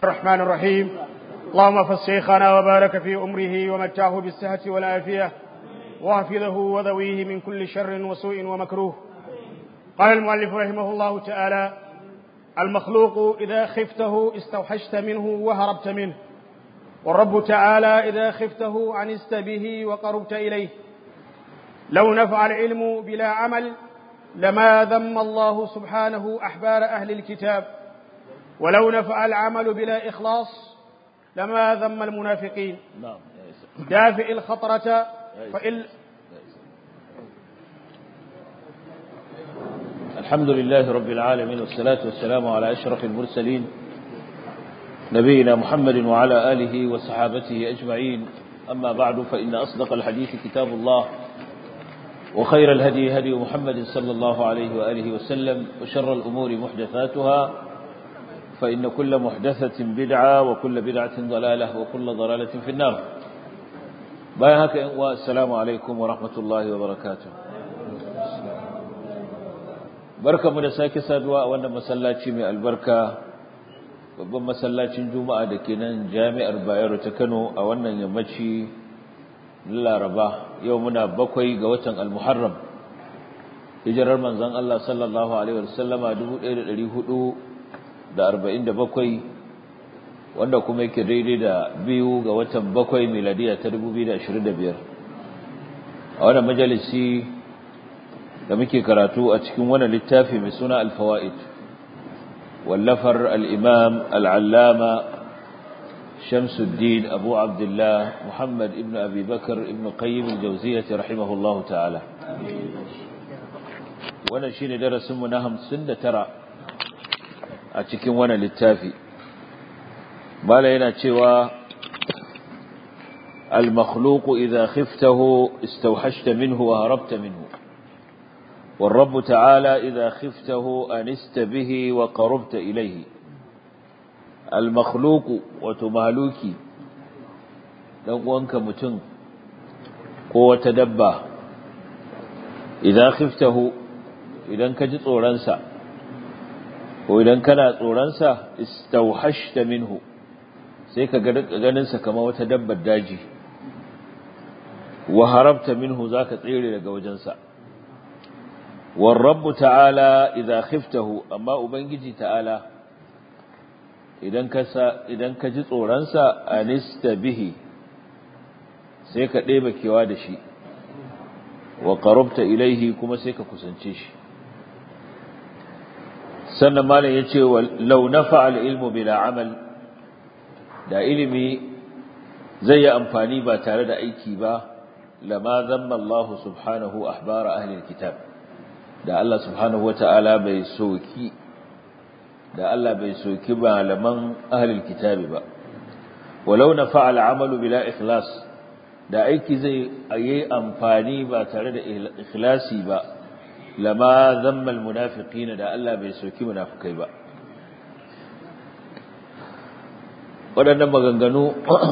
الرحمن الرحيم اللهم احفظ شيخنا وبارك في أمره ومتعه بالصحة والعافية واحفظه وذويه من كل شر وسوء ومكروه قال المؤلف رحمه الله تعالى المخلوق إذا خفته استوحشت منه وهربت منه والرب تعالى إذا خفته عنست به وقربت إليه لو نفع العلم بلا عمل لما ذم الله سبحانه أحبار أهل الكتاب ولو نفع العمل بلا إخلاص لما ذم المنافقين نعم دافئ الخطرة فإن الحمد لله رب العالمين والصلاة والسلام على أشرف المرسلين نبينا محمد وعلى آله وصحابته أجمعين أما بعد فإن أصدق الحديث كتاب الله وخير الهدي هدي محمد صلى الله عليه وآله وسلم وشر الأمور محدثاتها فإن كل محدثة بدعة وكل بدعة ضلالة وكل ضلالة في النار بايهك والسلام عليكم ورحمة الله وبركاته barka mu da sake saduwa a wannan masallaci mai albarka babban masallacin juma'a da ke nan jami'ar bayero ta kano a wannan yammaci laraba yau muna bakwai ga watan almuharram hijirar manzon Allah sallallahu alaihi wasallama 1447 wanda kuma yake daidai da biyu ga watan bakwai miladiya ta 2025 a wannan majalisi da muke karatu a cikin wannan littafi mai suna al-fawaid wallafar al-imam al-allama Shamsuddin Abu Abdullah Muhammad ibn Abi Bakar ibn Qayyim al-Jawziyyah rahimahullahu ta'ala wannan shine darasin mu na 59 a cikin wannan littafi mala yana cewa al-makhluq idha khiftahu istawhashta minhu wa harabta minhu والرب تعالى إذا خفته أنست به وقربت إليه المخلوق وتمالوكي لنقوانك متن قوة دبا إذا خفته إذا كجت أورانسا وإذا كان أورانسا استوحشت منه سيكا غننسا كما وتدبا الداجي وهربت منه ذاك تغيري لقوجنسا والرب تعالى إذا خفته أما أبنجي تعالى idan ka idan ka ji tsoronsa anista bihi sai ka ɗeba kewa da shi wa qarabta ilaihi kuma sai ka kusance shi sannan malam yace law nafa al ilmu bila amal da ilimi zai yi amfani ba tare da aiki ba lama zamma Allah subhanahu ahbara ahli alkitab da Allah subhanahu wata'ala bai soki da Allah bai soki malaman ahlul kitabi ba walau nafa al'amalu bila ikhlas da aiki zai yi amfani ba tare da ikhlasi ba lama zamma almunafiqina da Allah bai soki munafikai ba waɗannan maganganu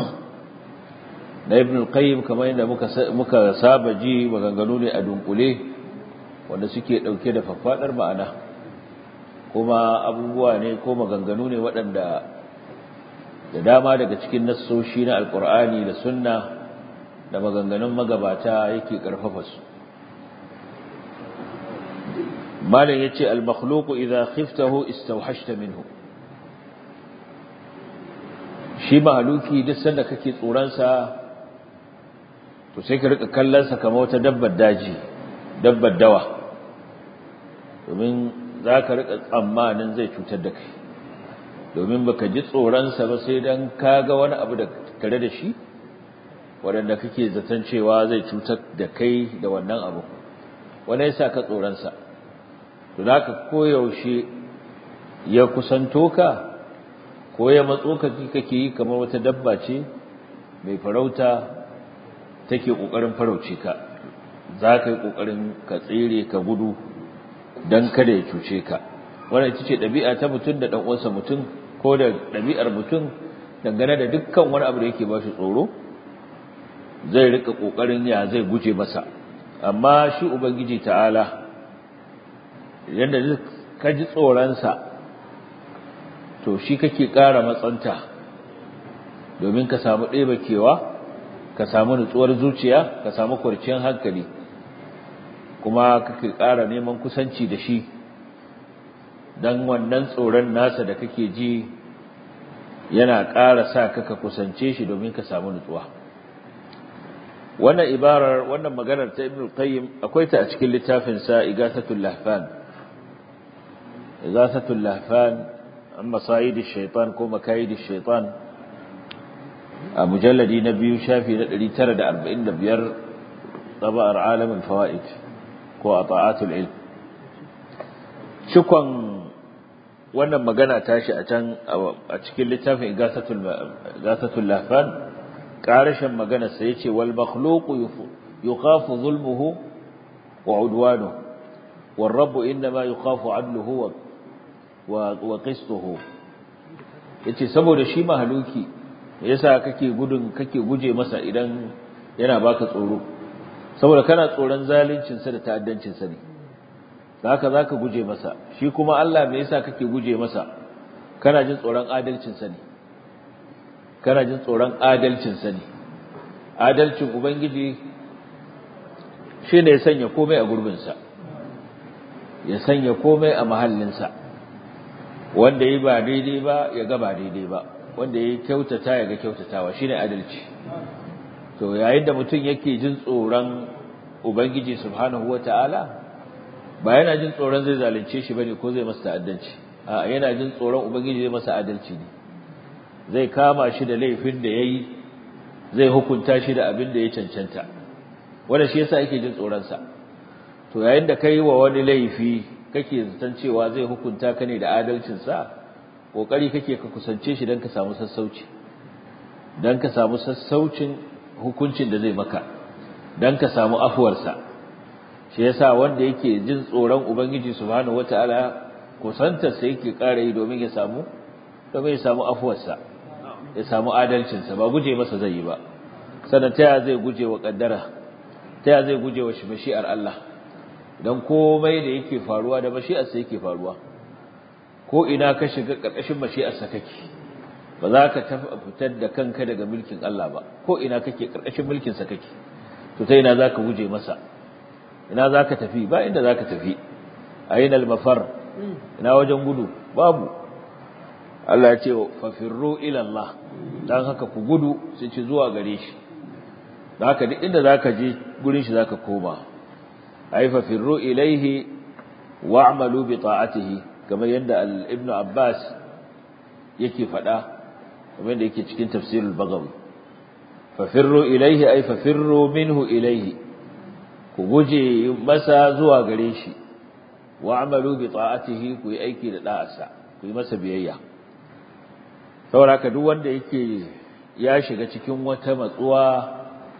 na ibn al-qayyim kamar yadda muka muka saba ji maganganu ne a dunkule wanda suke dauke da faffadar ma'ana kuma abubuwa ne ko maganganu ne waɗanda da dama daga cikin nassoshi na alkur'ani da sunna da maganganun magabata yake karfafa su malam yace al-makhluq idha khiftahu istawhashta minhu shi mahaluki duk sanda kake tsoron sa to sai ka rika kallon sa kamar wata dabbar daji dabbar dawa domin za ka riƙa tsammanin zai cutar da kai domin baka ji tsoronsa ba sai don ka ga wani abu da tare da shi waɗanda kake zaton cewa zai cutar da kai da wannan abu wani yasa ka tsoronsa to za ka koyaushe ya kusanto ka ko ya matso ka kake yi kamar wata dabba ce mai farauta take ƙoƙarin farauce ka za ka yi ƙoƙarin ka tsere ka gudu don kada ya cuce ka wannan ita ce ɗabi'a ta mutum da ɗan'uwansa mutum ko da ɗabi'ar mutum dangane da dukkan wani abu da yake ba shi tsoro zai rika ƙoƙarin ya zai guje masa amma shi ubangiji ta'ala yadda ka ji tsoronsa to shi kake ƙara matsanta domin ka samu ɗeba kewa ka samu nutsuwar zuciya ka samu kwarciyar hankali kuma kake ƙara neman kusanci da shi don wannan tsoron nasa da kake ji yana ƙara sa ka kusance shi domin ka samu nutsuwa wannan ibarar wannan maganar ta ibn qayyim akwai ta a cikin littafin sa igasatul lahfan igasatul lahfan an masayid ash-shaytan ko makayid ash-shaytan a mujalladi na biyu shafi na 945 tabar alam al-fawaid ko ata'atul ilm cikon wannan magana tashi a can a cikin littafin igasatul igasatul lahfan ƙarashin maganarsa ya ce wal makhluqu yukhafu zulmuhu wa udwanuhu wal rabbu innama yukhafu adluhu wa wa qistuhu yace saboda shi mahaluki yasa kake gudun kake guje masa idan yana baka tsoro saboda kana tsoron zalincin sa da ta'addancin sa ne haka zaka guje masa shi kuma Allah me yasa kake guje masa kana jin tsoron adalcin sa ne kana jin tsoron adalcinsa ne adalcin ubangiji shi ne ya sanya komai a gurbinsa ya sanya komai a mahallinsa wanda yi ba daidai ba ya ga ba daidai ba wanda ya kyautata ya ga kyautatawa shi ne adalci to yayin da mutum yake jin tsoron ubangiji subhanahu wa ta'ala ba yana jin tsoron zai zalunce shi bane ko zai masa ta'addanci a yana jin tsoron ubangiji zai masa adalci ne zai kama shi da laifin da ya yi zai hukunta shi da abin da ya cancanta wanda shi yasa yake jin tsoronsa to yayin da kai wa wani laifi kake zaton cewa zai hukunta ka ne da adalcinsa kokari kake ka kusance shi don ka samu sassauci don ka samu sassaucin hukuncin da zai maka don ka samu afuwarsa shi yasa wanda yake jin tsoron ubangiji subhanahu wataala kusantarsa yake ƙara yi domin ya samu domin ya samu afuwarsa ya samu adalcinsa ba guje masa zai yi ba sannan ta ya zai guje wa kaddara ta ya zai guje wa mashi'ar Allah dan komai da yake faruwa da mashi'arsa yake faruwa ko ina ka shiga karkashin mashi'arsa kake ba za ka fitar da kanka daga mulkin Allah ba ko ina kake karkashin mulkin sa kake to ta ina zaka guje masa ina zaka tafi ba inda zaka tafi aina al-mafar ina wajen gudu babu Allah ya ce fafirru ila Allah dan haka ku gudu sai ci zuwa gare shi dan haka duk inda zaka je gurin shi zaka koma ay fafirru ilaihi wa'malu bi ta'atihi kamar yadda Ibn Abbas yake faɗa kamar yadda yake cikin tafsir al-Baghawi fafirru ilaihi ay fafirru minhu ilaihi ku guje masa zuwa gare shi wa'malu bi ta'atihi ku yi aiki da da'arsa ku yi masa biyayya saboda ka duk wanda yake ya shiga cikin wata matsuwa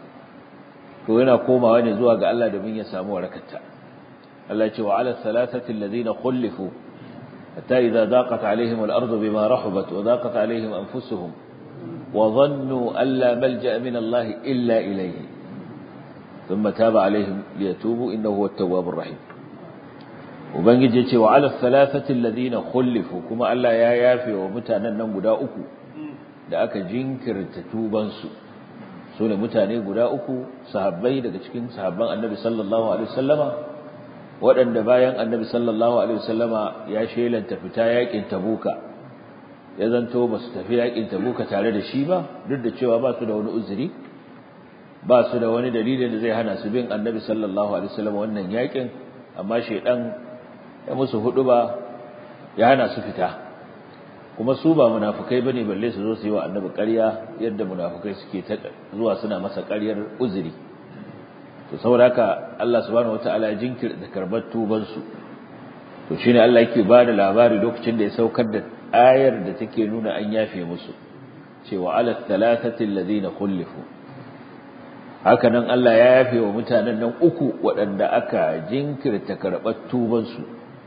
to yana komawa ne zuwa ga Allah domin ya samu warakarta Allah ce wa ala thalathati alladhina khulifu hatta idza daqat alaihim al-ardu bima rahabat wa daqat alaihim anfusuhum wa dhannu an la malja'a min Allah illa ilayhi thumma taba alaihim liyatubu innahu huwa at-tawwabur rahim ubangiji ya ce wa ala thalathati alladhina khulifu kuma Allah ya yafe wa mutanen nan guda uku da aka jinkirta tuban su so ne mutane guda uku sahabbai daga cikin sahabban Annabi sallallahu alaihi wasallama waɗanda bayan Annabi sallallahu alaihi wasallama ya shelanta fita yakin Tabuka ya zanto ba su tafi yakin Tabuka tare da shi ba duk da cewa ba su da wani uzuri ba su da wani dalilin da zai hana su bin Annabi sallallahu alaihi wasallama wannan yakin amma shedan ya musu hudu ba ya hana su fita kuma su ba munafukai bane balle su zo su yi wa annabi ƙarya yadda munafukai suke ta zuwa suna masa ƙaryar uzuri to saboda haka Allah subhanahu wataala ya jinkirta karbar tuban su to shine Allah yake ba da labari lokacin da ya saukar da ayar da take nuna an yafe musu cewa ala thalathati alladhina khulifu haka nan Allah ya yafe wa mutanen nan uku waɗanda aka jinkirta karɓar tuban su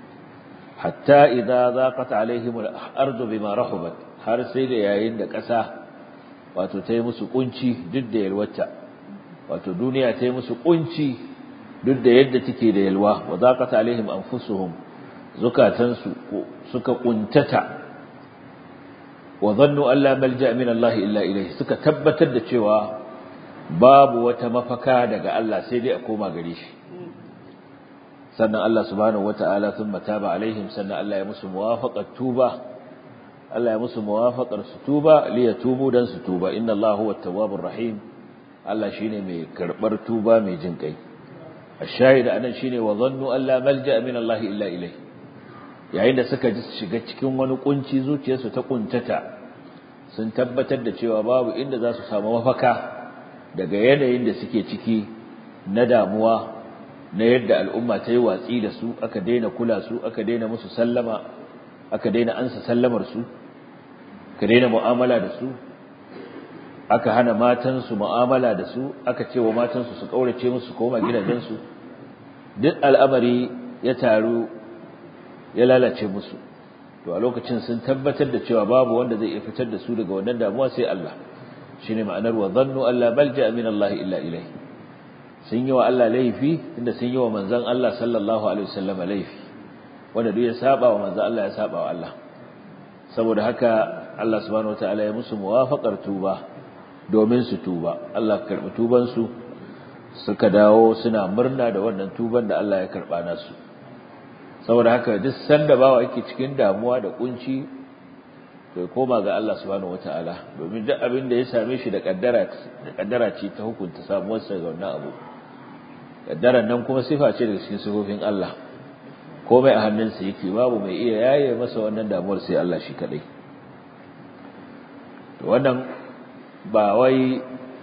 hatta idza zaqat alaihim al-ardu bima rahabat har sai da yayin da ƙasa wato ta yi musu kunci duk da yalwata wato duniya ta yi musu kunci duk da yadda take da yalwa wa zaqat alaihim anfusuhum zukatansu suka kuntata wa dhannu an la malja min Allah illa ilayhi suka tabbatar da cewa babu wata mafaka daga Allah sai dai a koma gare shi sannan Allah subhanahu wataala thumma taba alaihim sannan Allah ya musu muwafaqat tuba Allah ya musu muwafaqar su tuba li yatubu dan su tuba inna Allah huwa tawwabur rahim Allah shine mai karbar tuba mai jin kai ashahid anan shine wa dhannu an la malja min Allah illa ilayhi yayin da suka ji shiga cikin wani kunci zuciyarsu ta kuntata sun tabbatar da cewa babu inda za su samu mafaka daga yanayin da suke ciki na damuwa na yadda al'umma ta yi watsi da su aka daina kula su aka daina musu sallama aka daina ansa sallamar su aka daina mu'amala da su aka hana matansu mu'amala da su aka ce wa matansu su kaurace musu koma gidajensu duk al'amari ya taru ya lalace musu to a lokacin sun tabbatar da cewa babu wanda zai iya fitar da su daga wannan damuwa sai Allah shine ma'anar wa dhannu alla malja min Allah illa ilayhi sun yi wa Allah laifi inda sun yi wa manzon Allah sallallahu alaihi wasallam laifi wanda duk ya saba wa manzon Allah ya saba wa Allah saboda haka Allah subhanahu wataala ya musu muwafaqar tuba domin su tuba Allah karbi tuban su suka dawo suna murna da wannan tuban da Allah ya karba nasu saboda haka duk sanda bawa yake cikin damuwa da kunci to ya koma ga Allah subhanahu wataala domin duk abin da ya same shi da kaddara da kaddara ce ta hukunta samuwar sa ga wannan abu kaddaran nan kuma sifa ce daga cikin sifofin Allah komai a hannunsa yake babu mai iya yaye masa wannan damuwar sai Allah shi kadai to wannan ba wai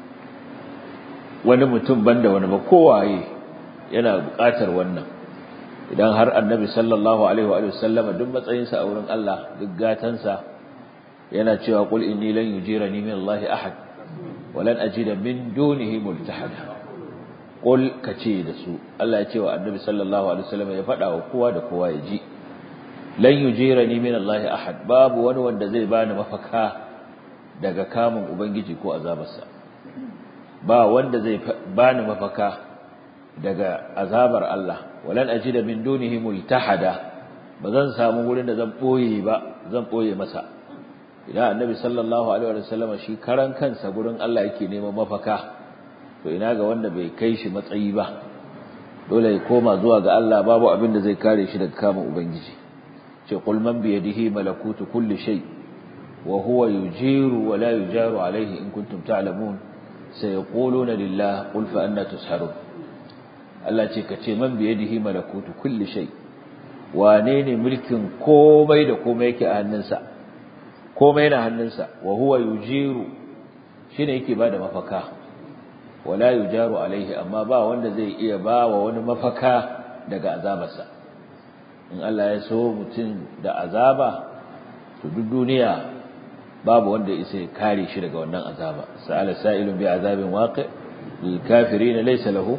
wani mutum banda wani ba kowaye yana buƙatar wannan idan har annabi sallallahu alaihi wa sallama duk matsayinsa a wurin Allah duk gatansa yana cewa qul inni lan yujirani min Allah ahad wa lan ajida min dunihi multahada qul kace da su Allah ya ce wa annabi sallallahu alaihi wasallam ya faɗa wa kowa da kowa ya ji lan yujirani min Allah ahad babu wani wanda zai bani mafaka daga kamun ubangiji ko azabarsa ba wanda zai bani mafaka daga azabar Allah walan ajida min dunihi multahada bazan samu wurin da zan boye ba zan boye masa idan annabi sallallahu alaihi wa sallam shi karan kansa gurin Allah yake neman mafaka to ina ga wanda bai kai shi matsayi ba dole ya koma zuwa ga Allah babu abin da zai kare shi daga kamun ubangiji ce qul man bi yadihi malakutu kulli shay wa huwa yujiru wa la yujaru alaihi in kuntum ta'lamun sayaquluna lillah qul fa anna tusharun Allah ce ka ce man biye dihi malakutu kulli shay wane ne mulkin komai da komai yake a hannunsa komai na hannunsa wa huwa yujiru shine yake bada mafaka wala yujaru alaihi amma ba wanda zai iya ba wa wani mafaka daga azabarsa in Allah ya so mutum da azaba to duk duniya babu wanda isa ya kare shi daga wannan azaba sa'ala sa'ilun bi azabin waqi lil kafirin laysa lahu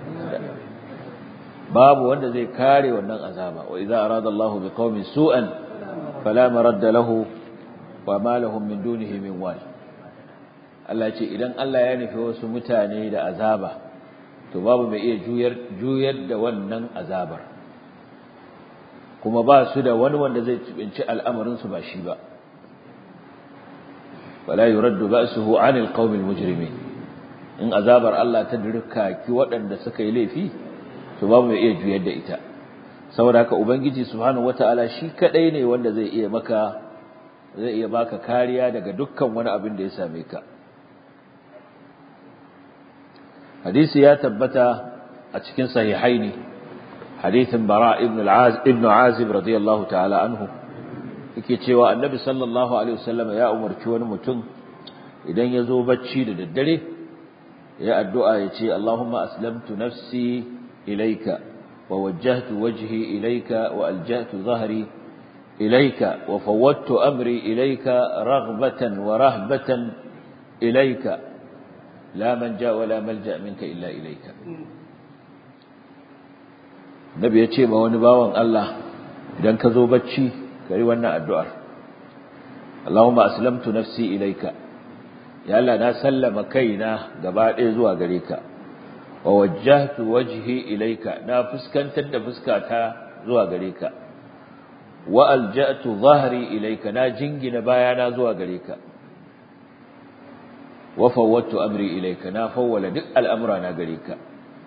babu wanda zai kare wannan azaba wa idza arada Allah bi qaumin su'an fala maradda lahu wa ma lahum min dunihi min wal Allah ce idan Allah ya nufi wasu mutane da azaba to babu mai iya juyar juyar da wannan azabar kuma ba su da wani wanda zai cibinci al'amarin su ba shi ba wala yuraddu ba'suhu 'anil qaumil mujrimin in azabar Allah ta dirka ki waɗanda suka yi laifi to babu mai iya juyar da ita saboda haka ubangiji subhanahu wataala shi kadai ne wanda zai iya maka zai iya baka kariya daga dukkan wani abin da ya same ka hadisi ya tabbata a cikin sahihaini hadisin bara ibn al-azib ibn azib radiyallahu ta'ala anhu yake cewa annabi sallallahu alaihi wasallam ya umarci wani mutum idan ya zo bacci da daddare ya addu'a ya ce Allahumma aslamtu nafsi ilayka wa wajjahtu wajhi ilayka wa aljahtu dhahri ilayka wa fawwadtu amri ilayka raghbatan wa rahbatan ilayka la manja wa la malja minka illa ilayka Nabi ya ce ma wani bawan Allah idan ka zo bacci kai wannan addu'ar Allahumma aslamtu nafsi ilayka ya Allah na sallama kaina gaba ɗaya zuwa gare ka wa wajjahtu wajhi ilayka na fuskantar da fuskata zuwa gare ka wa alja'tu dhahri ilayka na jingina bayana zuwa gare ka wa fawwadtu amri ilayka na fawwala duk al'amura na gare ka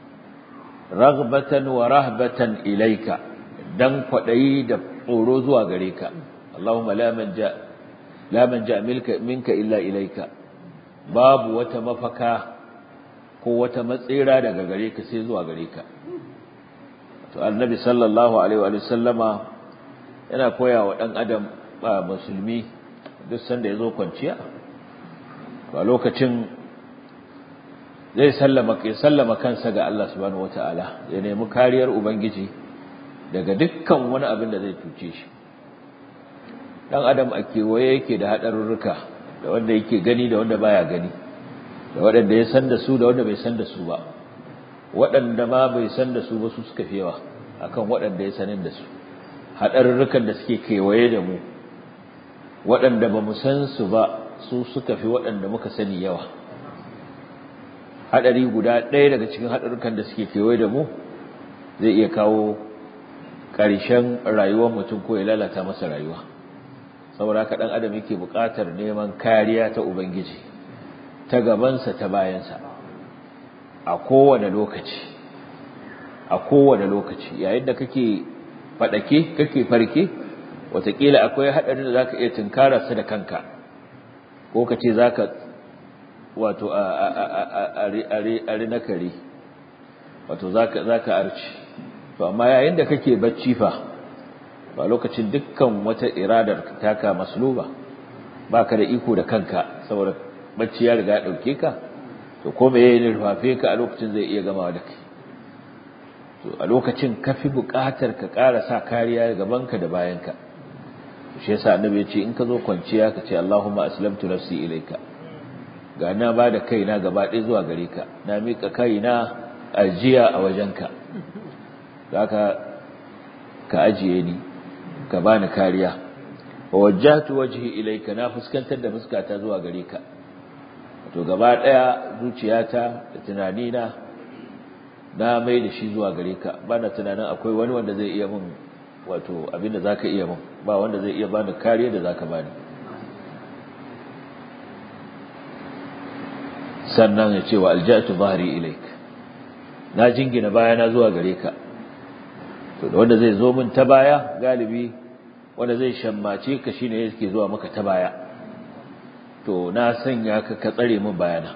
raghbatan wa rahbatan ilayka dan kwadayi da tsoro zuwa gare ka Allahumma la manja la manja milka minka illa ilayka babu wata mafaka ko wata matsira daga gare ka sai zuwa gare ka to annabi sallallahu alaihi wa sallama yana koya wa dan adam ba musulmi duk sanda yazo kwanciya a lokacin zai sallama kai sallama kansa ga Allah subhanahu wataala ya nemi kariyar ubangiji daga dukkan wani abin da zai tuce shi dan adam a kewaye yake da hadarurruka da wanda yake gani da wanda baya gani da waɗanda ya san da su da wanda bai san da su ba waɗanda ma bai san da su ba su suka fi yawa akan waɗanda ya sanin da su haɗarurrukan da suke kewaye da mu waɗanda ba mu san su ba su suka fi waɗanda muka sani yawa haɗari guda ɗaya daga cikin haɗarurrukan da suke kewaye da mu zai iya kawo ƙarshen rayuwar mutum ko ya lalata masa rayuwa saboda haka ɗan adam yake buƙatar neman kariya ta ubangiji ta gabansa ta bayansa a kowane lokaci a kowane lokaci yayin da kake faɗake kake farke watakila akwai haɗarin da zaka iya tunkararsa da kanka ko ka ce zaka wato a na kare wato zaka arci to amma yayin da kake bacci fa ba lokacin dukkan wata iradar taka masluba baka da iko da kanka saboda bacci ya riga ya dauke ka to ko me yayin rufafe ka a lokacin zai iya gamawa da kai to a lokacin kafi buƙatar ka ƙara sa kariya gabanka da bayanka shi yasa annabi ya ce in ka zo kwanciya ka ce Allahumma aslamtu nafsi ilayka ga na ba da kaina gaba ɗaya zuwa gare ka na miƙa kaina ajiya a wajenka zaka ka ajiye ni ka bani kariya wa wajjahtu wajhi ilayka na fuskantar da fuskata zuwa gare ka to gaba daya zuciyata da tunanina na mai da shi zuwa gare ka bana tunanin akwai wani wanda zai iya min wato abinda zaka iya min ba wanda zai iya bani kariya da zaka bani sannan ya ce wa alja'tu dhahri ilaik na jingina bayana zuwa gare ka to wanda zai zo min ta baya galibi wanda zai shammace ka shine yake zuwa maka ta baya to na sanya ka ka tsare min bayana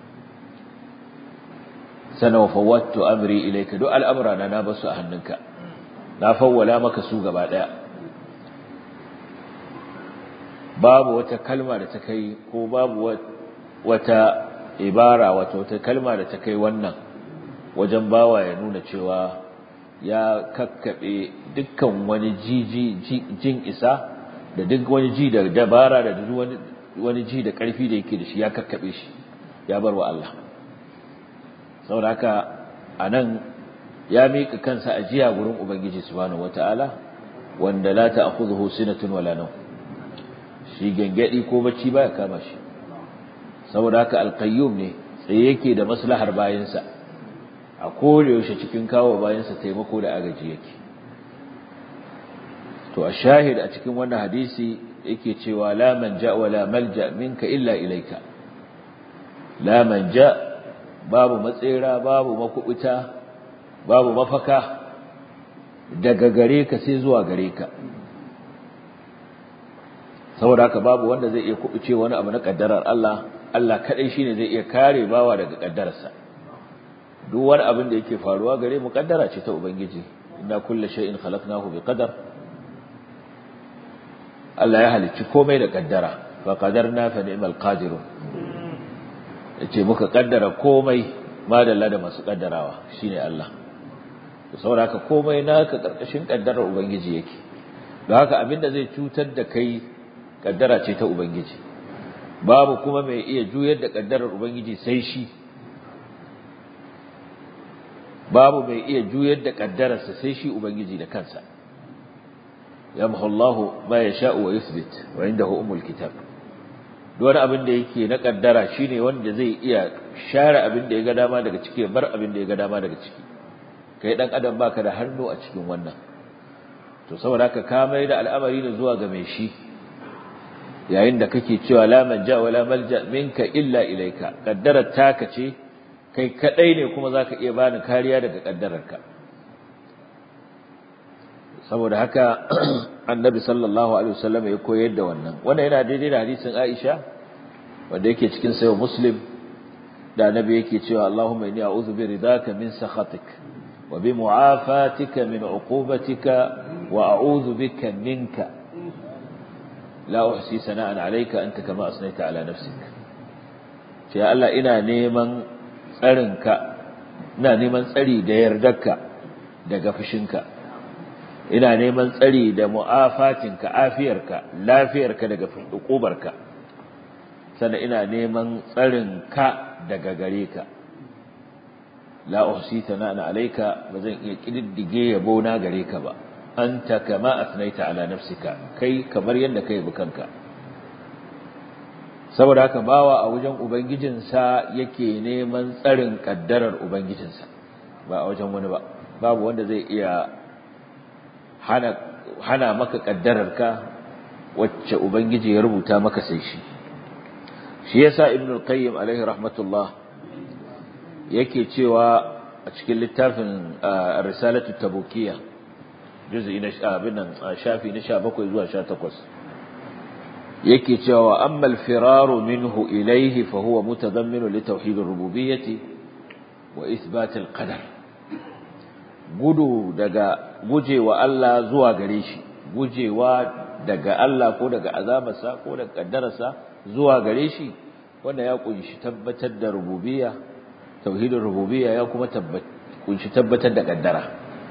sana wa fawattu amri ilayka duk al'amura na na basu a hannunka na fawwala maka su gaba daya babu wata kalma da ta kai ko babu wata ibara wata wata kalma da ta kai wannan wajen bawa ya nuna cewa ya kakkaɓe dukkan wani jin isa da duk wani ji da dabara da duk wani ji da ƙarfi da yake da shi ya kakkaɓe shi ya bar wa Allah saboda haka a nan ya miƙa kansa ajiya gurin Ubangiji subhanahu wata'ala wanda la ta'khudhuhu sinatun wala nawm shi gangadi ko bacci baya kama shi saboda haka alqayyum ne tsaye yake da maslahar bayansa a kore yaushe cikin kawo bayansa taimako da agaji yake to a shahid a cikin wannan hadisi yake cewa la manja wa la malja minka illa ilaika la manja babu matsera babu makubuta babu mafaka daga gare ka sai zuwa gare ka saboda haka babu wanda zai iya kubuce wani abu na kaddarar Allah Allah kadai shine zai iya kare bawa daga kaddararsa duk wani abin da yake faruwa gare mu kaddara ce ta ubangiji inna kullu shay'in khalaqnahu biqadar Allah ya halicci komai da kaddara fa qadarna fa ni'mal qadirun yace muka kaddara komai madalla da masu kaddarawa shine Allah to saboda haka komai naka karkashin kaddarar ubangiji yake don haka abinda zai cutar da kai kaddara ce ta ubangiji babu kuma mai iya juyar da kaddarar ubangiji sai shi babu mai iya juyar da kaddararsa sai shi ubangiji da kansa yamhu Allah ma yasha'u wa yuthbit wa indahu umul kitab duk wani abin da yake na kaddara shine wanda zai iya share abin da ya ga dama daga ciki bar abin da ya ga dama daga ciki kai dan adam baka da hannu a cikin wannan to saboda haka ka mai da al'amari da zuwa ga mai shi yayin da kake cewa la manja wa la malja minka illa ilaika kaddarar taka ce kai kadai ne kuma zaka iya bani kariya daga kaddararka saboda haka annabi sallallahu alaihi wasallam ya koyar da wannan wannan yana daidai da hadisin Aisha wanda yake cikin sayo Muslim da annabi yake cewa Allahumma inni a'udhu bi ridaka min sakhatik wa bi mu'afatika min uqubatika wa a'udhu bika minka la uhsi sana'an alayka anta kama asnaita ala nafsik ya Allah ina neman tsarinka ina neman tsari da yardarka daga fushinka ina neman tsari da mu'afatinka afiyarka lafiyarka daga hukubarka sannan ina neman tsarinka daga gare ka la uhsi sana'an alayka bazan iya kididdige yabo na gare ka ba anta kama asnaita ala nafsika kai kamar yadda kai bukanka saboda haka bawa a wajen ubangijinsa yake neman tsarin kaddarar ubangijinsa ba a wajen wani ba babu wanda zai iya hana hana maka kaddararka wacce ubangiji ya rubuta maka sai shi shi yasa ibnu al-qayyim alaihi rahmatullah yake cewa a cikin littafin risalatu tabukiyya juz'i na abin nan shafi na 17 zuwa 18 yake cewa amma al-firaru minhu ilayhi fa huwa mutadammin li tauhid ar-rububiyyah wa ithbat al-qadar gudu daga gujewa Allah zuwa gare shi gujewa daga Allah ko daga azabarsa ko daga kaddararsa zuwa gare shi wanda ya kunshi tabbatar da rububiyya tauhidin rububiyya ya kuma kunshi tabbatar da kaddara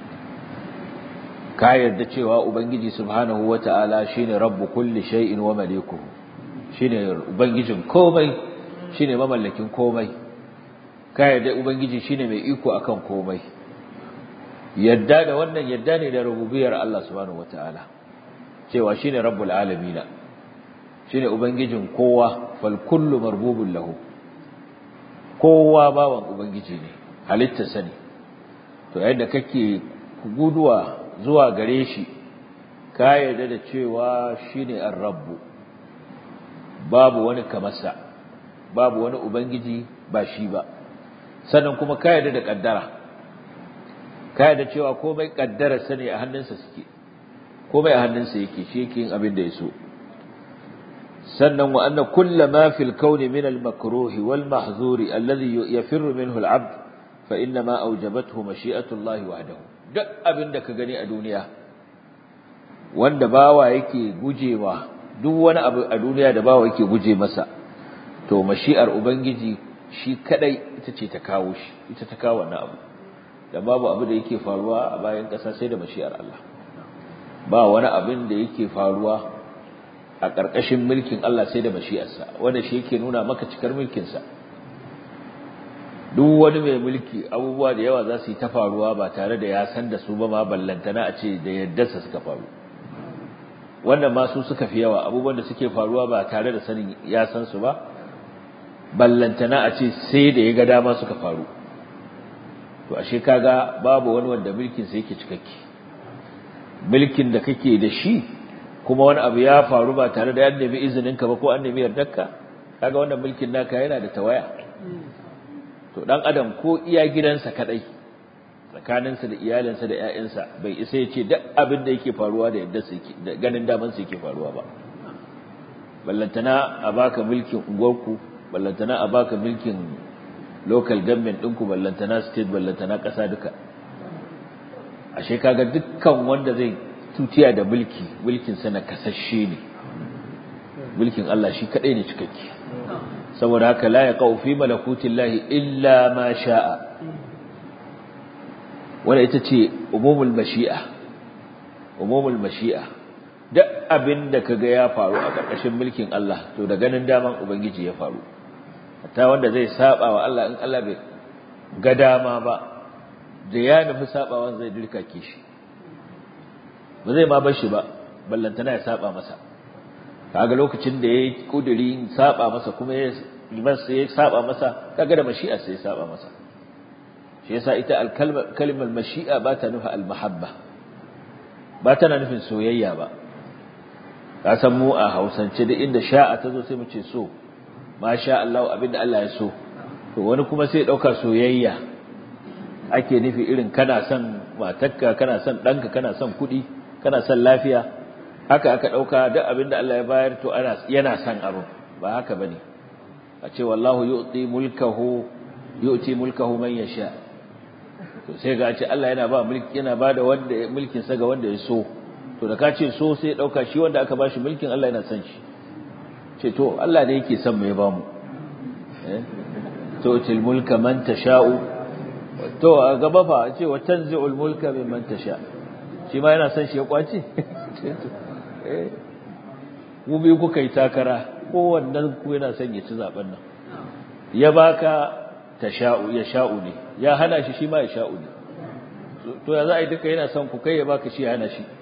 ka yarda cewa ubangiji subhanahu wata'ala shine rabbu kulli shay'in wa malikuhu shine ubangijin komai shine mamallakin komai ka yarda ubangiji shine mai iko akan komai yadda da wannan yadda ne da rububiyar Allah subhanahu wata'ala cewa shine rabbul alamin shine ubangijin kowa fal kullu marbubun lahu kowa bawan ubangiji ne halitta sani to yayin da kake guduwa zuwa gare shi ka yarda da cewa shine ar-rabb babu wani kamarsa babu wani ubangiji ba shi ba sannan kuma ka yarda da kaddara ka yarda cewa komai kaddara sani a hannunsa suke komai a hannunsa yake shi yake yin abin da ya so sannan wa anna kulla ma fil kauni min al makruh wal mahzur alladhi yafirru minhu al abd fa inna ma awjabathu mashi'atu Allah wahdahu duk abin da ka gani a duniya wanda bawa yake gujewa duk wani abu a duniya da bawa yake guje masa to mashi'ar ubangiji shi kadai ita ce ta kawo shi ita ta kawo wannan abu da babu abu da yake faruwa a bayan ƙasa sai da mashi'ar Allah ba wani abin da yake faruwa a ƙarƙashin mulkin Allah sai da mashi'arsa wanda shi yake nuna maka cikar mulkinsa duk wani mai mulki abubuwa da yawa za su yi ta faruwa ba tare da ya san da su ba ma ballantana a ce da yaddarsa suka faru wannan ma su suka fi yawa abubuwan da suke faruwa ba tare da sanin ya san su ba ballantana a ce sai da ya ga dama suka faru to ashe kaga babu wani wanda mulkin sa yake cikakke mulkin da kake da shi kuma wani abu ya faru ba tare da an nemi izinin ka ba ko an nemi yardarka kaga wannan mulkin naka yana da tawaya to dan adam ko iya gidansa kadai tsakaninsa da iyalinsa da ƴaƴansa bai isa ya ce duk abin da yake faruwa da yadda su yake da ganin daman su yake faruwa ba ballantana a baka mulkin unguwarku ballantana a baka mulkin local government ɗinku ballantana state ballantana ƙasa duka ashe kaga dukkan wanda zai tutiya da mulki mulkin sa na kasashe ne mulkin Allah shi kadai ne cikakke saboda haka la yaqau fi malakutillahi illa ma sha'a wanda ita ce umumul mashi'a umumul mashi'a duk abin da kaga ya faru a ƙarƙashin mulkin Allah to da ganin daman ubangiji ya faru hatta wanda zai saba wa Allah in Allah bai ga dama ba da ya nufi sabawan zai dirkake shi ba zai ma bar shi ba ballantana ya saba masa kaga lokacin da yayi kuduri saba masa kuma ya masa ya saba masa kaga da mashi'a sai ya saba masa shi yasa ita al-kalmar mashi'a ba ta nufa al-mahabba ba tana nufin soyayya ba ka san mu a Hausance duk inda sha'a ta zo sai mu ce so masha Allah abinda Allah ya so to wani kuma sai dauka soyayya ake nufi irin kana son matarka kana son danka kana son kuɗi kana son lafiya haka aka dauka duk abinda Allah ya bayar to ana yana son abu ba haka bane a ce wallahu yu'ti mulkahu yu'ti mulkahu man yasha to sai ga ce Allah yana ba mulki yana bada wanda mulkin sa ga wanda ya so to da ka ce so sai dauka shi wanda aka bashi mulkin Allah yana son shi ce to Allah ne yake son mai bamu eh to til mulka man tasha'u to a gaba fa ce wa tanzi'ul mulka mimman tasha shi ma yana son shi ya kwace eh mu bi kuka yi takara kowannen ku yana son ya ci zaben nan ya baka tasha'u ya sha'u ne ya hana shi shi ma ya sha'u ne to ya za a yi duka yana son ku kai ya baka shi ya hana shi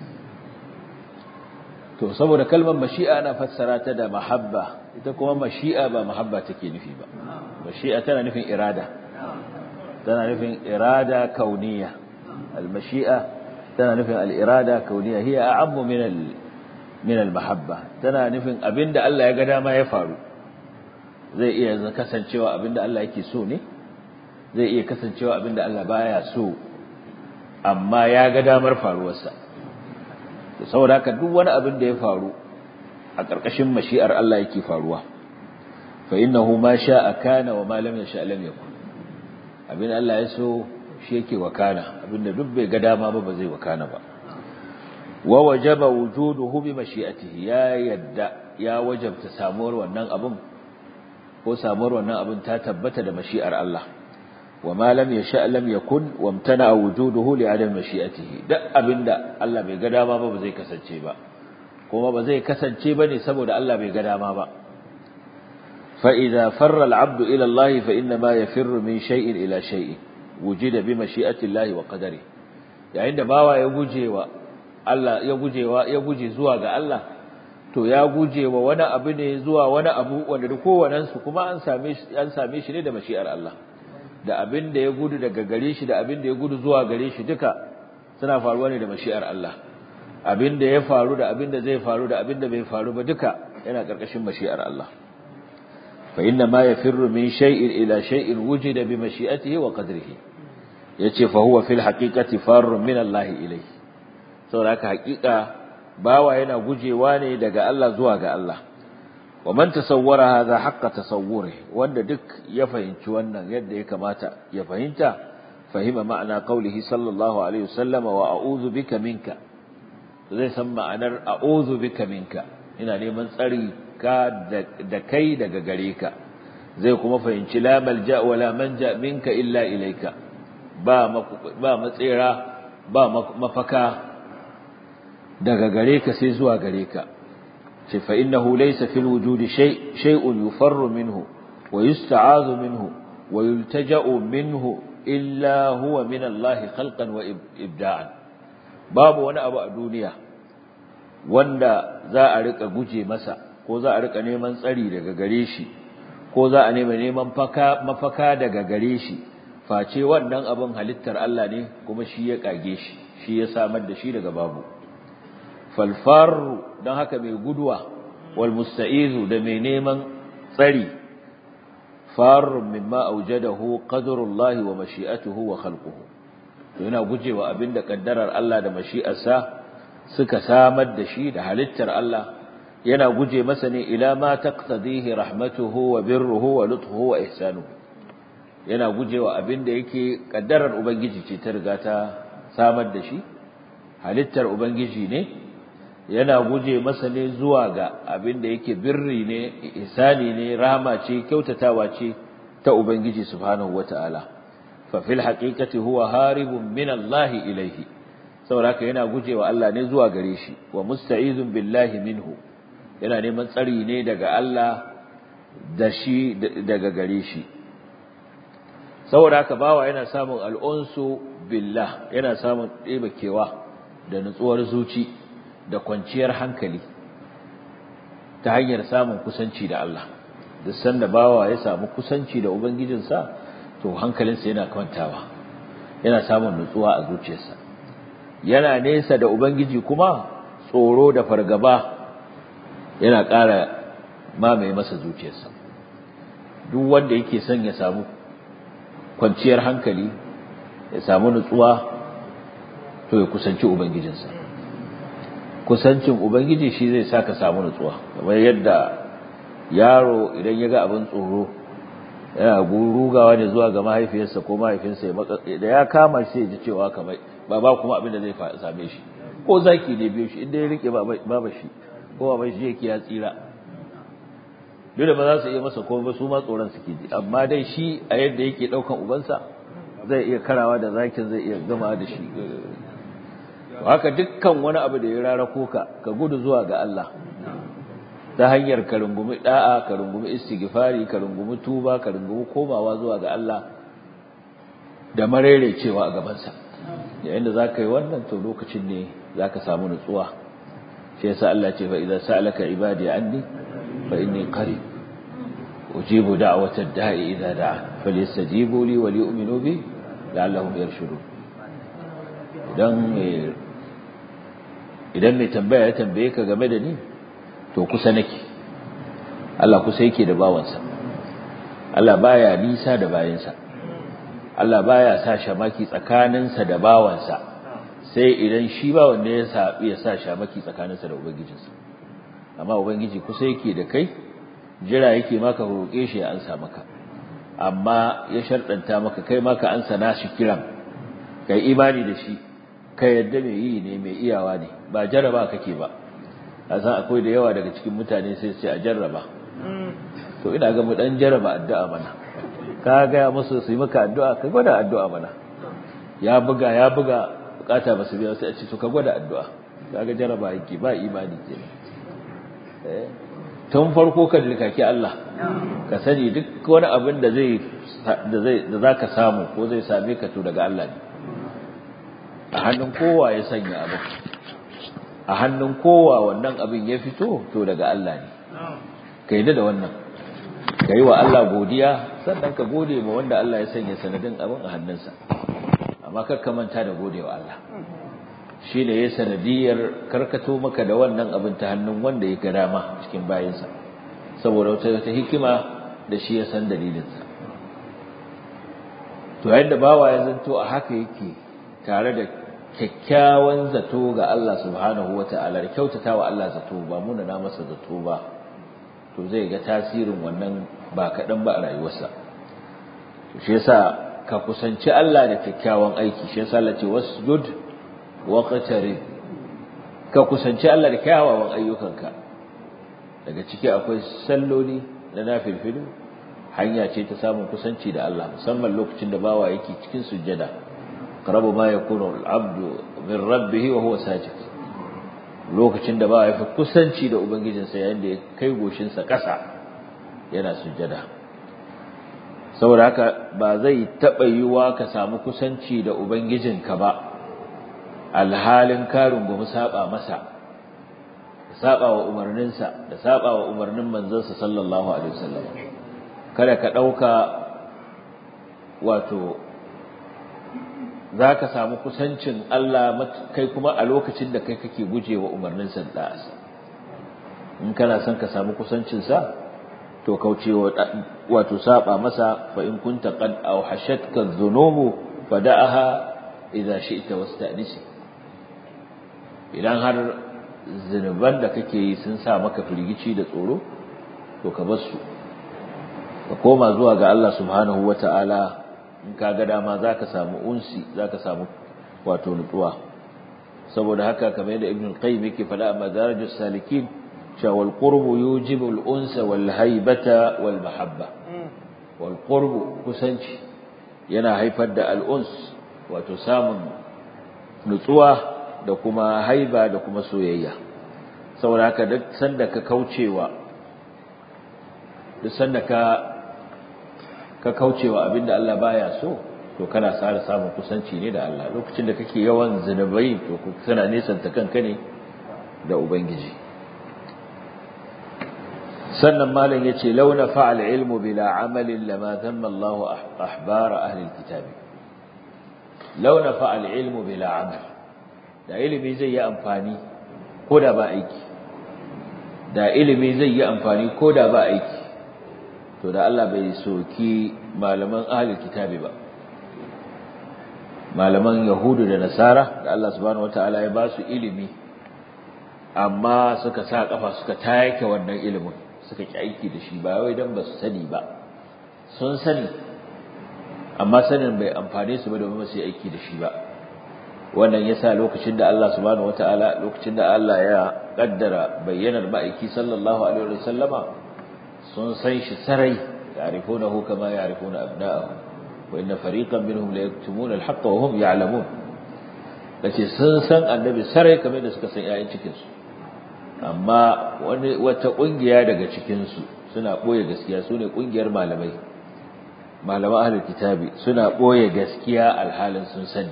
to saboda kalmar mashi'a ana fassara ta da mahabba ita kuma mashi'a ba mahabba take nufi ba mashi'a tana nufin irada tana nufin irada kauniya al-mashi'a tana nufin al-irada kauniya hiya a'ammu min al min al-mahabba tana nufin abinda Allah ya ga dama ya faru zai iya kasancewa abinda Allah yake so ne zai iya kasancewa abinda Allah baya so amma ya ga damar faruwarsa saboda haka duk wani abin da ya faru a ƙarƙashin mashi'ar Allah yake faruwa fa innahu ma sha'a kana wa ma lam yasha lam yakun abin Allah ya so shi yake wakana abinda duk bai ga dama ba ba zai wakana ba wa wajaba wujuduhu bi mashi'atihi ya yadda ya wajabta samuwar wannan abin ko samuwar wannan abin ta tabbata da mashi'ar Allah wa ma lam yasha lam yakun wa amtana wujuduhu li adam mashi'atihi duk abinda Allah bai ga dama ba ba zai kasance ba kuma ba zai kasance bane saboda Allah bai ga dama ba fa idza farra al-'abdu ila Allah fa inna ma yafirru min shay'in ila shay'in wujida bi mashi'ati Allah wa qadari yayin da bawa ya gujewa Allah ya gujewa ya guje zuwa ga Allah to ya gujewa wani abu ne zuwa wani abu wanda duk kowannen su kuma an same shi an same shi ne da mashi'ar Allah da abin da ya gudu daga gare shi da abin da ya gudu zuwa gare shi duka suna faruwa ne da mashi'ar Allah abin da ya faru da abin da zai faru da abin da bai faru ba duka yana karkashin mashi'ar Allah fa inna ma yafirru min shay'in ila shay'in wujida bi mashi'atihi wa qadrihi yace fa huwa fil haqiqati farrun min Allah ilayhi saboda haka haqiqa bawa yana gujewa ne daga Allah zuwa ga Allah wa man tasawwara hadha haqqa tasawwuri wanda duk ya fahimci wannan yadda ya kamata ya fahimta fahima ma'ana qaulihi sallallahu alaihi wasallama wa a'udhu bika minka zai san ma'anar a'udhu bika minka ina neman tsari ka da kai daga gare ka zai kuma fahimci la malja wa la manja minka illa ilaika ba ba matsira ba mafaka daga gare ka sai zuwa gare ka ce fa innahu laysa fil wujudi shay shay'un yufarru minhu wa yusta'adhu minhu wa yultaja'u minhu illa huwa min Allah khalqan wa ibda'an babu wani abu a duniya wanda za a rika guje masa ko za a rika neman tsari daga gare shi ko za a nema neman mafaka daga gare shi face wannan abin halittar Allah ne kuma shi ya kage shi shi ya samar da shi daga babu falfaru don haka mai guduwa wal musta'izu da mai neman tsari farun mimma aujadahu qadrullahi wa mashi'atuhu wa khalquhu to yana gujewa abinda kaddarar Allah da mashi'arsa suka samar da shi da halittar Allah yana guje masa ne ila ma taqtadihi rahmatuhu wa birruhu wa lutfuhu wa ihsanuhu yana gujewa abinda yake kaddarar ubangiji ce ta riga ta samar da shi halittar ubangiji ne yana guje masa ne zuwa ga abin da yake birri ne ihsani ne rahama ce kyautatawa ce ta ubangiji subhanahu wataala fa fil haqiqati huwa haribun min Allah ilayhi saboda yana gujewa Allah ne zuwa gare shi wa musta'izun billahi minhu yana neman tsari ne daga Allah da shi daga gare shi saboda haka bawa yana samun al'unsu billah yana samun ɗebakewa da nutsuwar zuci da kwanciyar hankali ta hanyar samun kusanci da Allah duk sanda bawa ya samu kusanci da ubangijinsa to hankalinsa yana kwantawa yana samun nutsuwa a zuciyarsa yana nesa da ubangiji kuma tsoro da fargaba yana ƙara mamaye masa zuciyarsa duk wanda yake son ya samu kwanciyar hankali ya samu nutsuwa to ya kusanci ubangijinsa kusancin ubangiji shi zai saka samu nutsuwa kamar yadda yaro idan ya ga abin tsoro yana rugawa ne zuwa ga mahaifiyarsa ko mahaifinsa da ya kama shi ya ji cewa kamar baba kuma abin da zai same shi ko zaki ne biyo shi inda ya rike baba shi ko baba shi yake ya tsira dole ba za su iya masa komai su ma tsoron suke ji amma dai shi a yadda yake daukan ubansa zai iya karawa da zakin zai iya gama da shi haka dukkan wani abu da ya rarako ka ka gudu zuwa ga Allah ta hanyar ka rungumi da'a ka rungumi istighfari ka rungumi tuba ka rungumi komawa zuwa ga Allah da cewa a gabansa yayin da zaka yi wannan to lokacin ne zaka samu nutsuwa shi yasa Allah ce fa idza sa'alaka ibadi anni fa inni qarib ujibu da'wata ad-da'i idza da'a falyastajibu li wa liyu'minu bi la'allahum yarshudun idan idan mai tambaya ya tambaye ka game da ni to kusa nake Allah kusa yake da bawansa Allah baya nisa da bayansa Allah baya sa shamaki tsakaninsa da bawansa sai idan shi ba wanda ya sa ya sa shamaki tsakaninsa da ubangijinsa amma ubangiji kusa yake da kai jira yake maka roƙe shi ya ansa maka amma ya sharɗanta maka kai maka ansa nashi kiran kai imani da shi ka yadda mai yi ne mai iyawa ne ba jarraba kake ba a san akwai da yawa daga cikin mutane sai sai a jarraba to ina ga mu dan jarraba addu'a mana ka ga musu su yi maka addu'a ka gwada addu'a mana ya buga ya buga bukata ba su biya sai a ce to ka gwada addu'a kaga jarraba yake ba imani kenan eh tun farko ka dilkaki Allah ka sani duk wani abin da zai da zai da zaka samu ko zai same ka to daga Allah ne a hannun kowa ya sanya abin a hannun kowa wannan abin ya fito to daga Allah ne ka yi da wannan ka yi wa Allah godiya sannan ka gode ma wanda Allah ya sanya sanadin abin a hannunsa amma kar ka manta da gode wa Allah shi ne ya sanadiyar karkato maka da wannan abin ta hannun wanda ya ga dama cikin bayansa saboda wata wata hikima da shi ya san dalilinsa to yadda bawa ya zanto a haka yake tare da kyakkyawan zato ga Allah subhanahu wata'ala da kyautata wa Allah zato ba muna na masa zato ba to zai ga tasirin wannan ba kaɗan ba a rayuwarsa to shi yasa ka kusanci Allah da kyakkyawan aiki shi yasa Allah ce wasjud wa qatarib ka kusanci Allah da kyawawan ayyukanka daga ciki akwai salloli na nafilfilu hanya ce ta samun kusanci da Allah musamman lokacin da bawa yake cikin sujjada qarabu ma yakunu al-abdu min rabbih wa huwa sajid lokacin da bawa yafi kusanci da ubangijinsa yayin da ya kai goshin sa ƙasa yana sujjada saboda haka ba zai taɓa yiwa ka samu kusanci da ubangijinka ba alhalin ka rungumi saba masa saba wa umarninsa da saba wa umarnin manzansa sallallahu alaihi wasallam kada ka ɗauka wato za ka samu kusancin Allah kai kuma a lokacin da kai kake guje wa umarnin da'asa in kana son ka samu kusancinsa to kauce wato saba masa fa in kunta qad awhashatka dhunubu fada'aha idza shi'ta wasta'nisi idan har zinuban da kake yi sun sa maka firgici da tsoro to ka bar su ka koma zuwa ga Allah subhanahu wata'ala in ka ga dama zaka samu unsi zaka samu wato nutsuwa saboda haka kamar yadda ibn qayyim yake faɗa a madarajus salikin cewa wal qurbu yujibu al unsa wal haibata wal mahabba wal qurbu kusanci yana haifar da al uns wato samun nutsuwa da kuma haiba da kuma soyayya saboda haka duk sanda ka kaucewa duk sanda ka ka kaucewa abinda Allah baya so to kana tsara samun kusanci ne da Allah lokacin da kake yawan zinubai to kana nesanta kanka ne da ubangiji sannan malam yace launa fa'al ilmu bila amalin lama dhamma Allah ahbar ahli alkitab launa fa'al ilmu bila amal da ilimi zai yi amfani ko da ba aiki da ilimi zai yi amfani ko da ba aiki to da Allah bai soki malaman ahlul kitabi ba malaman yahudu da nasara da Allah subhanahu wataala ya ba su ilimi amma suka sa kafa suka take wannan ilimin suka ki aiki da shi ba wai dan ba su sani ba sun sani amma sanin bai amfane su ba domin su yi aiki da shi ba wannan yasa lokacin da Allah subhanahu wataala lokacin da Allah ya kaddara bayyanar ma'aiki sallallahu alaihi wasallama sun san shi sarai ya'rifunahu kama ya'rifuna abna'ahum wa inna fariqan minhum la yaktumuna al-haqqa wa hum ya'lamun kace sun san annabi sarai kamar da suka san ƴaƴan cikin su amma wani wata kungiya daga cikin su suna boye gaskiya sune kungiyar malamai malaman ahlul kitabi suna boye gaskiya alhalin sun sani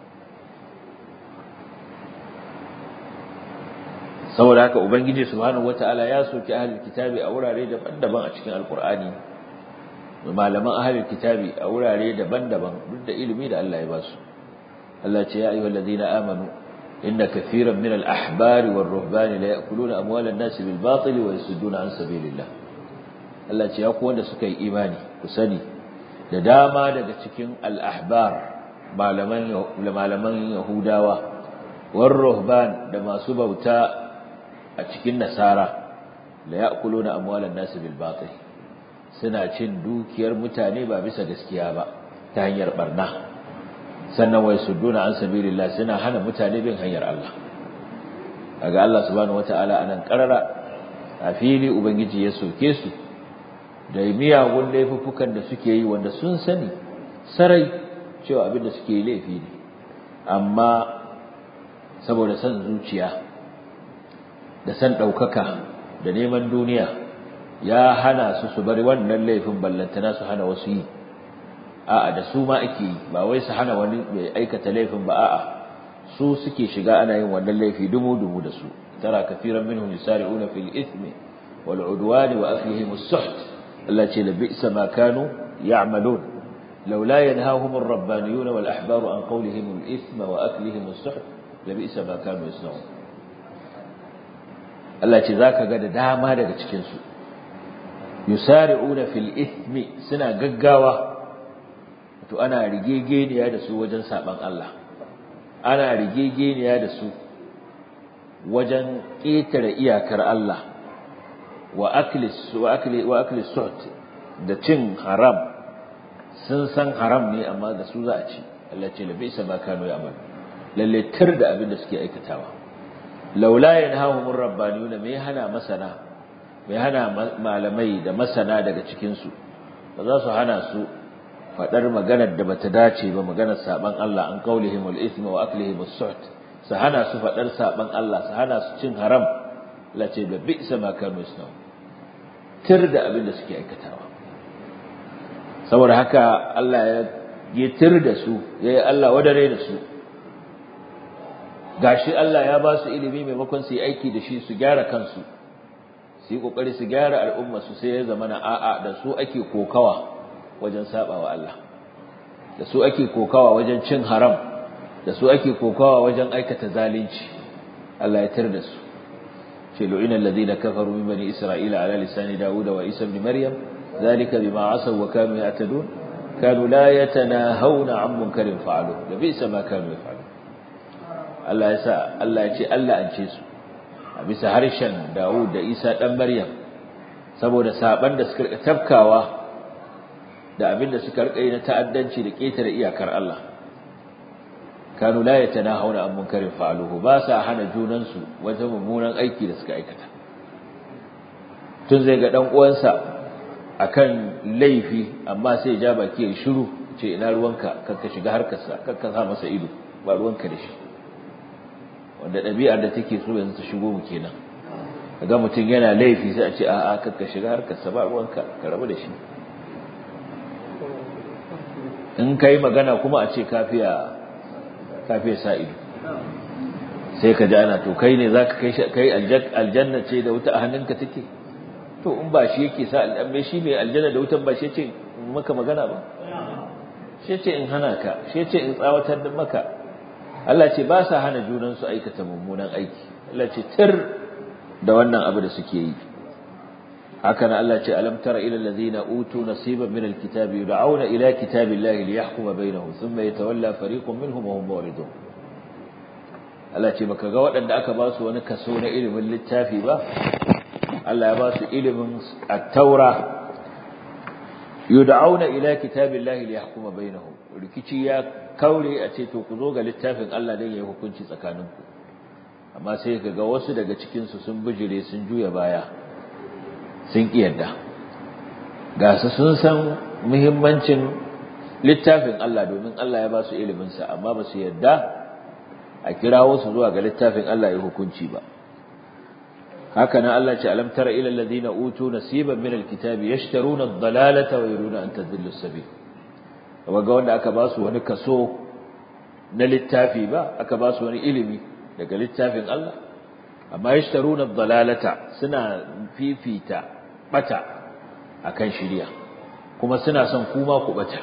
saboda haka ubangiji subhanahu wataala ya soki ahlul kitabi a wurare daban-daban a cikin alqur'ani malaman ahlul kitabi a wurare daban-daban duk da ilimi da Allah ya ba su Allah ce ya ayyuhal ladina amanu inna kathiran min al-ahbari war-ruhbani la ya'kuluna amwalan nasi bil batili wa yasudduna an sabilillah Allah ce ya ku wanda suka yi imani ku sani da dama daga cikin al-ahbar malaman malaman yahudawa war-ruhban da masu bauta a cikin nasara la ya'kuluna amwalan nasi bil batil suna cin dukiyar mutane ba bisa gaskiya ba ta hanyar barna sannan wai sudduna an sabilillah suna hana mutane bin hanyar Allah kaga Allah subhanahu wataala anan karara a fili ubangiji ya soke su da miyagun laifuffukan da suke yi wanda sun sani sarai cewa abin da suke yi laifi ne amma saboda san zuciya da san ɗaukaka da neman duniya ya hana su su bari wannan laifin ballantana su hana wasu yi a'a da su ma ake yi ba wai su hana wani mai aikata laifin ba a'a su suke shiga ana yin wannan laifi dumu dumu da su tara kafiran minhum yusari'una fil ithmi wal udwan wa aklihim as-suht Allah ce labisa ma kanu ya'malun laula yanhahum ar-rabbaniyun wal ahbaru an qawlihim al-ithma wa aklihim as-suht labisa ma kanu yasna'un Allah ce zaka ga da dama daga cikin su yusari'una fil ithmi suna gaggawa to ana rigegeniya da su wajen saban Allah ana rigegeniya da su wajen ƙetare iyakar Allah wa aklis wa akli wa aklis suht da cin haram sun san haram ne amma da su za a ci Allah ce la bisa ma kanu ya'mal lalle tir da abin da suke aikatawa laula yanhahum rabbaniyuna me hana masana me hana malamai da masana daga cikin su ba za su hana su fadar maganar da bata dace ba maganar saban Allah an qaulihim al-ithma wa aklihim as-suht su hana su fadar saban Allah su hana su cin haram la ce da bi'sa ma kanu yasnau tir da abin da suke aikatawa saboda haka Allah ya yi tir da su yayi Allah wadare da su gashi Allah ya ba su ilimi maimakon su yi aiki da shi su gyara kansu su yi kokari su gyara al'umma su sai ya zama na a'a da su ake kokawa wajen saba wa Allah da su ake kokawa wajen cin haram da su ake kokawa wajen aikata zalunci Allah ya tar da su ce lu'ina alladhina kafaru min bani isra'ila ala lisani dauda wa isa ibn maryam zalika bima asaw wa kanu ya'tadun kanu la yatanahawna 'an munkarin fa'alu da bisa ma kanu yaf'alun Allah ya sa Allah ya ce Allah an ce su a bisa harshen Dawud da Isa dan Maryam saboda saban da suka tafkawa da abin da suka rika yi na ta'addanci da ƙetare iyakar Allah kanu la yatanahawna an munkarin fa'aluhu ba sa hana junan su wajen mummunan aiki da suka aikata tun zai ga dan uwansa akan laifi amma sai ya ja baki ya shiru ce ina ruwanka kan ka shiga harkarsa kan ka sa masa ido ba ruwanka da shi wanda ɗabi'ar da take so yanzu ta shigo mu kenan kaga mutum yana laifi sai a ce a'a kan ka shiga harkarsa ba ruwanka ka rabu da shi in ka yi magana kuma a ce kafiya kafiya sa ido sai ka ji ana to kai ne za ka kai aljanna ce da wuta a hannunka take to in ba shi yake sa al'ambe shi mai aljanna da wutan ba shi ce maka magana ba shi ce in hana ka shi ce in tsawatar da maka Allah ce ba sa hana junan su aikata mummunan aiki Allah ce tir da wannan abu da suke yi haka nan Allah ce alam tara ila allazina utu nasiban min alkitabi yud'auna ila kitabillahi liyahkuma bainahum thumma yatawalla fariqun minhum wa hum muridun Allah ce baka ga waɗanda aka ba su wani kaso na ilimin littafi ba Allah ya ba su ilimin at-taura yud'auna ila kitabillahi liyahkuma bainahum rikici ya kaure a ce to ku zo ga littafin Allah dan yayi hukunci tsakaninku amma sai ka ga wasu daga cikin su sun bijire sun juya baya sun kiyarda ga su sun san muhimmancin littafin Allah domin Allah ya ba su ilimin sa amma ba su yarda a kirawo su zuwa ga littafin Allah ya hukunci ba haka nan Allah ce alam tara ila alladhina utu nasiban min alkitabi yashtaruna ad-dalalata wa yuriduna an tadhillu as-sabil ga wanda aka ba su wani kaso na littafi ba aka ba su wani ilimi daga littafin Allah amma yashtaruna ad-dalalata suna fifita bata akan shiriya kuma suna son kuma ku bata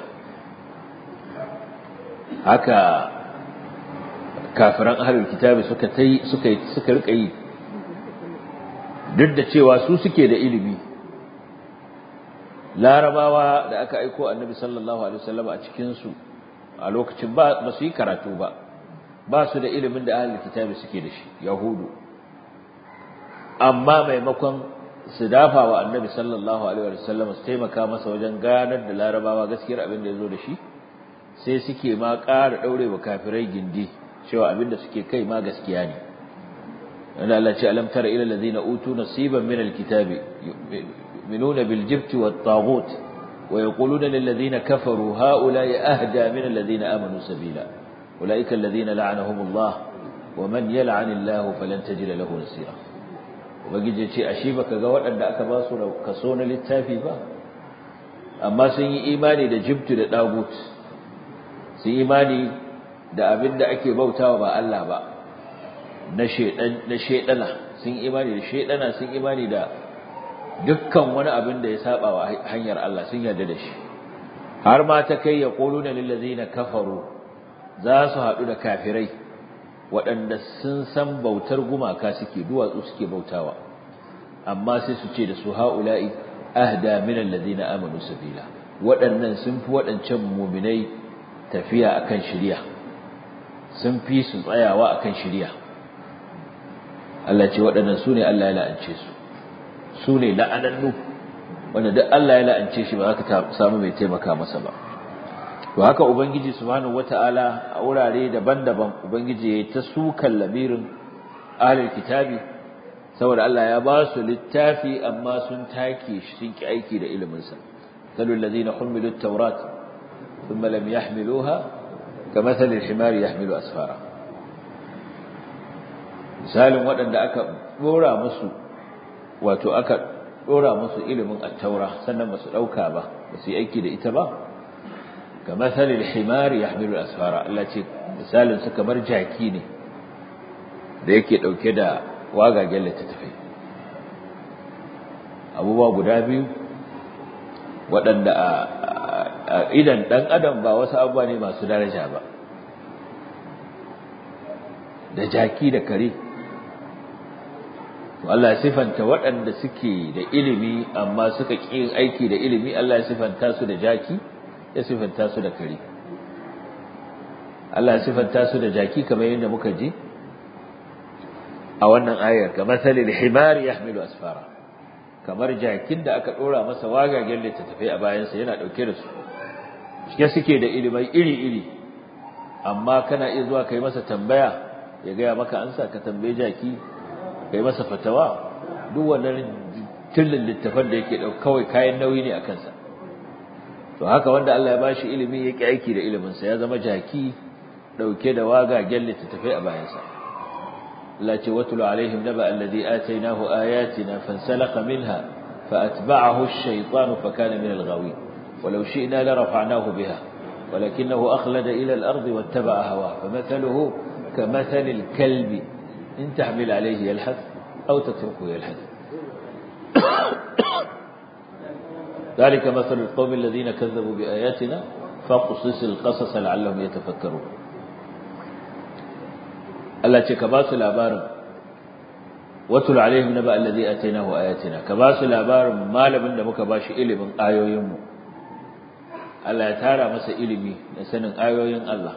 haka kafiran ahlul kitabi suka tai suka suka rika yi duk da cewa su suke da ilimi larabawa da aka aiko annabi sallallahu alaihi wasallam a cikin su a lokacin ba ba su yi karatu ba ba su da ilimin da ahlul kitabi suke da shi yahudu amma maimakon su dafa wa annabi sallallahu alaihi wasallam su taimaka masa wajen ganar da larabawa gaskiyar abin da ya zo da shi sai suke ma ƙara ɗaure wa kafirai gindi cewa abin da suke kai ma gaskiya ne wanda Allah ce alam tara ila allazina utu nasiban min alkitabi yu'minuna bil jibti wat taghut wa yaquluna lil ladzina kafaru haula'i ahda min allazina amanu sabila ulaika allazina la'anahumullah wa man yal'anillahu falan tajida lahu nasira ubangiji ce ashe baka ga waɗanda aka ba su kaso na littafi ba amma sun yi imani da jibtu da dagut sun imani da abin da ake bautawa ba Allah ba na shedan na shedana sun imani da shedana sun imani da dukkan wani abin da ya saba wa hanyar Allah sun yarda da shi har ma ta kai ya quluna lil ladzina kafaru za su haɗu da kafirai waɗanda sun san bautar gumaka suke duwatsu suke bautawa amma sai su ce da su haula'i ahda min alladhina amanu sabila waɗannan sun fi waɗancan mu'minai tafiya akan shari'a sun fi su tsayawa akan shari'a Allah ce waɗannan su ne Allah ya la'ance su su ne la'anannu wanda duk Allah ya la'ance shi ba za ka samu mai taimaka masa ba to haka ubangiji subhanahu wataala a wurare daban-daban ubangiji ya ta sukan lamirin ahlul kitabi saboda Allah ya ba su littafi amma sun take shi sun ki aiki da ilimin sa kalul ladina humilu at-taurat thumma lam yahmiluha kamathali al-himari yahmilu asfara misalin waɗanda aka dora musu wato aka dora musu ilimin at-taura sannan ba su dauka ba ba su yi aiki da ita ba كمثل الحمار يحمل الأسفار التي misalin su kamar jaki ne da yake dauke da wagagen littattafai abubuwa guda biyu waɗanda a idan ɗan adam ba wasu abubuwa ne masu daraja ba da jaki da kare Allah ya sifanta waɗanda suke da ilimi amma suka ƙi yin aiki da ilimi Allah ya sifanta su da jaki ya sifanta su da kare Allah ya sifanta su da jaki kamar yadda muka ji a wannan ayar kamar salil himar yahmilu asfara kamar jakin da aka dora masa wagagen littattafai a bayansa yana dauke da su shike suke da ilimai iri-iri amma kana iya zuwa kai masa tambaya ya gaya maka ansa ka tambaye jaki kai masa fatawa duk wannan tillin littafan da yake kawai kayan nauyi ne a kansa to haka wanda Allah ya bashi ilimi yake aiki da ilimin sa ya zama jaki dauke da wagagen littattafai a bayansa Allah ce watulu alaihim naba alladhi atainahu ayatina fansalakha minha فأتبعه الشيطان فكان من الغاوين ولو شئنا لرفعناه بها ولكنه أخلد إلى الأرض واتبع هواه فمثله كمثل الكلب إن تحمل عليه يلحث أو تتركه يلحث ذلك مثل القوم الذين كذبوا بآياتنا فقصص القصص لعلهم يتفكرون Allah ce ka ba su labarin watul alaihim naba allazi atainahu ayatina ka ba su labarin malamin da muka bashi ilimin ayoyin mu Allah ya tara masa ilimi da sanin ayoyin Allah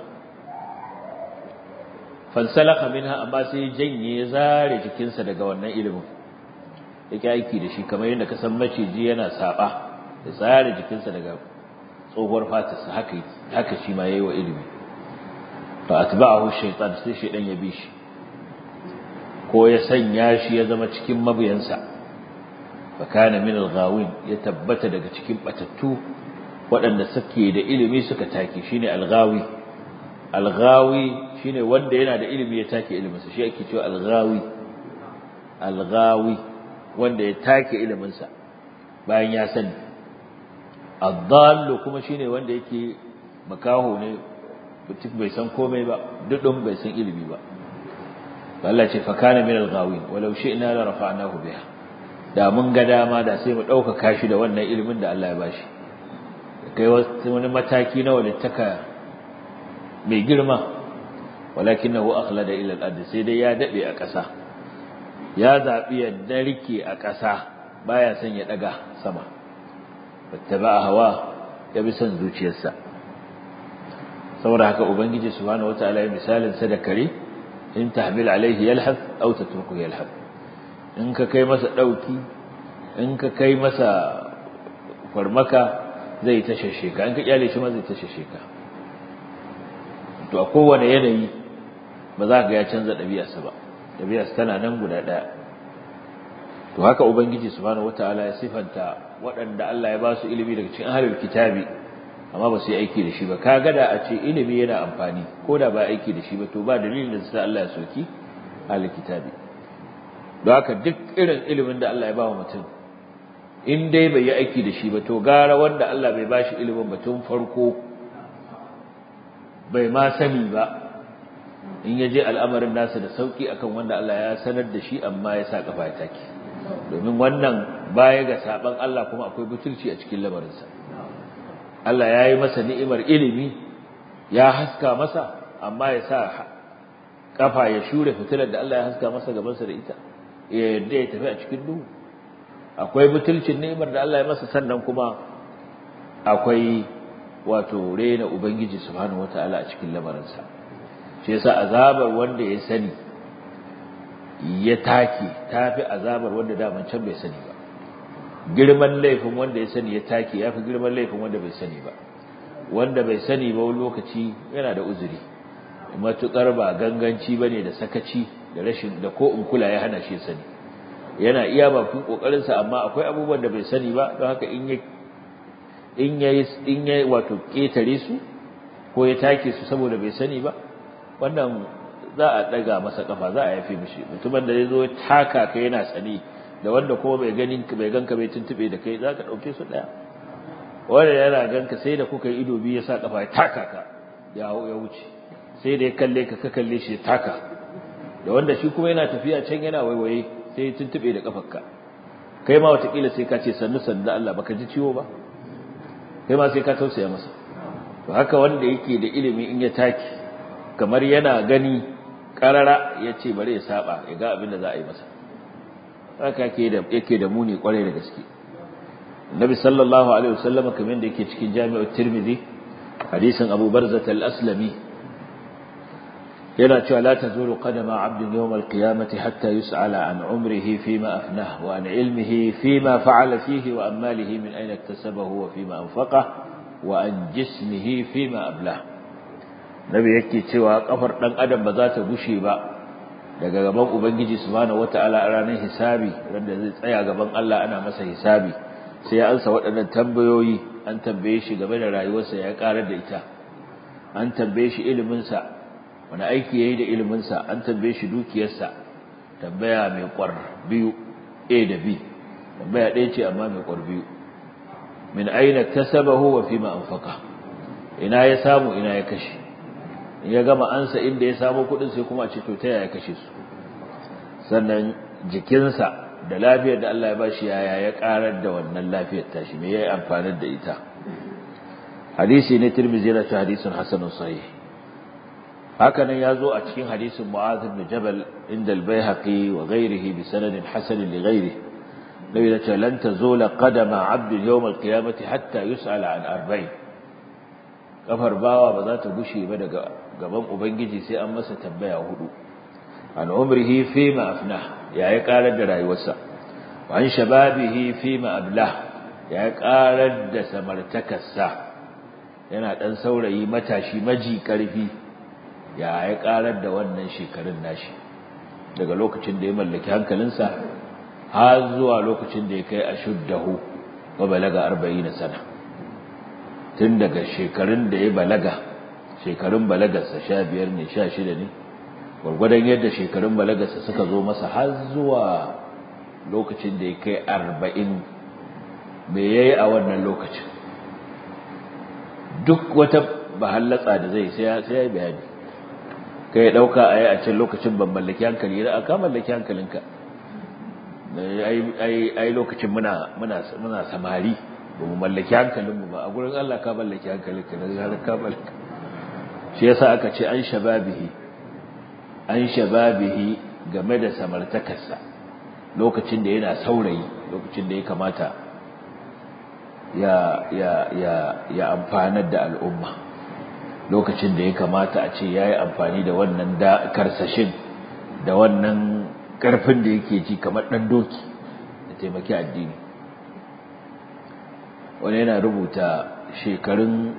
fansalaka minha amma sai janye ya zare jikinsa daga wannan ilimin yake aiki da shi kamar yadda ka san maciji yana saba ya zare jikinsa daga tsohuwar fatarsa haka haka shi ma yayi wa ilimi fa atba'ahu shaytan sai shaydan ya bi shi ko ya sanya shi ya zama cikin mabiyansa fa kana min al-ghawin ya tabbata daga cikin batattu waɗanda suke da ilimi suka take shine al-ghawi al-ghawi shine wanda yana da ilimi ya take iliminsa shi ake cewa al-ghawi al-ghawi wanda ya take iliminsa bayan ya sani ad-dallu kuma shine wanda yake makaho ne mutum bai san komai ba dudun bai san ilimi ba Allah ce fakana min al-ghawin walau shi'na la rafa'nahu biha da mun ga dama da sai mu dauka kashi da wannan ilimin da Allah ya bashi kai wani mataki na walittaka mai girma walakinahu akhlada ila al-ard sai dai ya dade a ƙasa ya zabi ya darike a ƙasa baya son ya daga sama wattaba hawa ya bi son zuciyarsa saboda haka ubangiji subhanahu wataala ya misalin sa da kare in tahmil alaihi yalhaf aw tatruku yalhaf in ka kai masa dauki in ka kai masa farmaka zai ta shasheka in ka kyale shi ma zai ta shasheka to a kowane yanayi ba za ka ga ya canza ɗabi'arsa ba ɗabi'arsa tana nan guda ɗaya to haka ubangiji subhanahu wataala ya sifanta waɗanda Allah ya ba su ilimi daga cikin ahlul kitabi amma ba su yi aiki da shi ba kaga da a ce ilimi yana amfani ko da ba aiki da shi ba to ba dalilin da sai Allah ya soki ahlul kitabi don haka duk irin ilimin da Allah ya ba wa mutum in dai bai yi aiki da shi ba to gara wanda Allah bai ba shi ilimin ba tun farko bai ma sani ba in ya je al'amarin nasa da sauki akan wanda Allah ya sanar da shi amma ya sa kafa ya take domin wannan baya ga saban Allah kuma akwai butulci a cikin lamarinsa Allah ya yi masa ni'imar ilimi ya haska masa amma ya sa kafa ya shure fitilar da Allah ya haska masa gabansa da ita ya yarda ya tafi a cikin duhu akwai butulcin ni'imar da Allah ya masa sannan kuma akwai wato rena ubangiji subhanahu wataala a cikin lamarinsa shi yasa azabar wanda ya sani ya take tafi azabar wanda daman can bai sani ba girman laifin wanda ya sani ya take yafi girman laifin wanda bai sani ba wanda bai sani ba wani lokaci yana da uzuri matukar ba ganganci bane da sakaci da rashin da ko in kula ya hana shi sani yana iya bakin kokarin sa amma akwai abubuwan da bai sani ba don haka in ya in yayi in yayi wato ketare su ko ya take su saboda bai sani ba wannan za a daga masa kafa za a yafe mishi mutumin da ya zo taka ka yana sani da wanda kuma bai ganin bai ganka bai tuntube da kai zaka dauke su daya wanda yana ganka sai da kuka yi ido biyu ya sa kafa ya taka ka ya ya wuce sai da ya kalle ka ka kalle shi ya taka da wanda shi kuma yana tafiya can yana waiwaye sai ya tuntube da kafarka kai ma watakila sai ka ce sannu sannu da Allah baka ji ciwo ba kai ma sai ka tausaya masa to haka wanda yake da ilimi in ya taki kamar yana gani karara ya ce bari ya saba ya ga abin da za a yi masa haka yake da yake da muni kwarai da gaske Nabi sallallahu alaihi wasallam kamar da yake cikin Jami'ut Tirmidhi hadisin Abu Barzah al-Aslami yana cewa la tazulu qadama 'abdin yawm al-qiyamati hatta yus'ala an umrihi fima afnah wa an ilmihi fima fa'ala fihi wa an malihi min ayna iktasabahu wa fima anfaqah wa an jismihi fima ablah Nabi yake cewa kafar dan adam ba za ta gushe ba daga gaban Ubangiji subhanahu wata'ala a ranar hisabi wanda zai tsaya gaban Allah ana masa hisabi sai ya ansa waɗannan tambayoyi an tambaye shi game da rayuwarsa ya karar da ita an tambaye shi iliminsa wani aiki yayi da iliminsa an tambaye shi dukiyarsa tambaya mai kwar biyu A da B tambaya ɗaya ce amma mai kwar biyu min aina kasabahu wa fima anfaqa ina ya samu ina ya kashe ya gama ansa inda ya samu kudin sai kuma a ce to ta yaya kashe su sannan jikinsa da lafiyar da Allah ya bashi yaya ya karar da wannan lafiyar tashi me yayi amfani da ita hadisi ne Tirmidhi yana cewa hadisin hasanun sahih hakanan ya zo a cikin hadisin mu'adh ibn jabal inda al-baihaqi wa ghayrihi bi sanadin hasan li ghayrihi nabi da ce lan tazula qadama 'abdin yawm al-qiyamati hatta yus'ala an arba'in kafar bawa ba za ta gushe ba daga gaban ubangiji sai an masa tambaya hudu an umrihi fi ma afna ya yi karar da rayuwarsa wa an shababihi fi ma ablah ya yi karar da samartakarsa yana dan saurayi matashi maji karfi ya yi karar da wannan shekarun nashi daga lokacin da ya mallaki hankalinsa har zuwa lokacin da ya kai ashuddahu wa balaga 40 sana tun daga shekarun da ya balaga shekarun balagarsa sha biyar ne sha shida ne gwargwadon yadda shekarun balagarsa suka zo masa har zuwa lokacin da ya kai arba'in me ya yi a wannan lokacin duk wata bahallatsa da zai sai ya yi bayani ka yi ɗauka a yi a can lokacin ban mallaki hankali da aka mallaki hankalinka ai lokacin muna samari ba mu mallaki hankalinmu ba a gurin Allah ka mallaki hankalinka da zarar ka mallaka shi yasa aka ce an shababihi an shababihi game da samartakarsa lokacin da yana saurayi lokacin da ya kamata ya ya ya ya amfanar da al'umma lokacin da ya kamata a ce yayi amfani da wannan da karsashin da wannan karfin da yake ji kamar dan doki da taimaki addini wani yana rubuta shekarun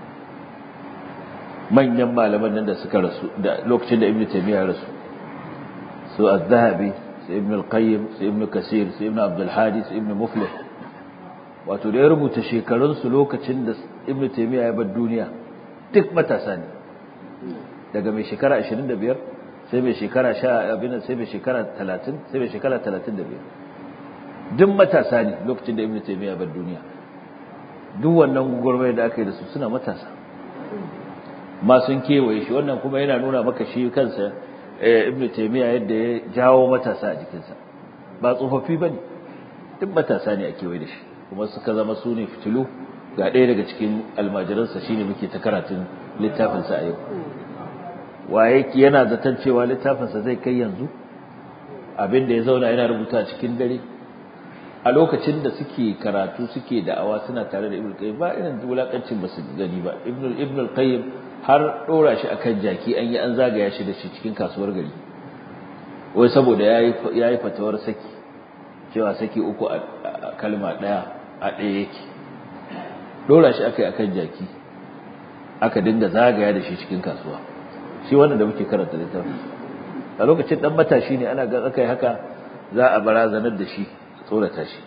manyan malaman nan da suka rasu da lokacin da ibnu taymiya rasu su az-zahabi su ibnu al-qayyim su ibnu kasir su ibnu abdul hadi su ibnu muflih wato da ya rubuta shekarun su lokacin da ibnu taymiya ya bar duniya duk matasa ne daga mai shekara 25 sai mai shekara 10 abin sai mai shekara 30 sai mai shekara 35 duk matasa ne lokacin da ibnu taymiya ya bar duniya duk wannan gurbai da aka yi da su suna matasa ma sun kewaye shi wannan kuma yana nuna maka shi kansa ibnu taymiya yadda ya jawo matasa a jikinsa ba tsofaffi bane duk matasa ne a kewaye da shi kuma suka zama su ne fitilu ga ɗaya daga cikin almajiransa shine muke ta karatun littafinsa a yau waye yana zaton cewa littafinsa zai kai yanzu abin da ya zauna yana rubuta cikin dare a lokacin da suke karatu suke da'awa suna tare da ibnu qayyim ba irin wulakancin ba su gani ba ibnu ibnu qayyim har dora shi akan jaki an yi an zagaya shi da shi cikin kasuwar gari wai saboda yayi yayi fatawar saki cewa saki uku a kalma daya a daya yake dora shi akai akan jaki aka dinga zagaya da shi cikin kasuwa shi wannan da muke karanta littafin a lokacin dan matashi ne ana ga akai haka za a barazanar da shi tsorata shi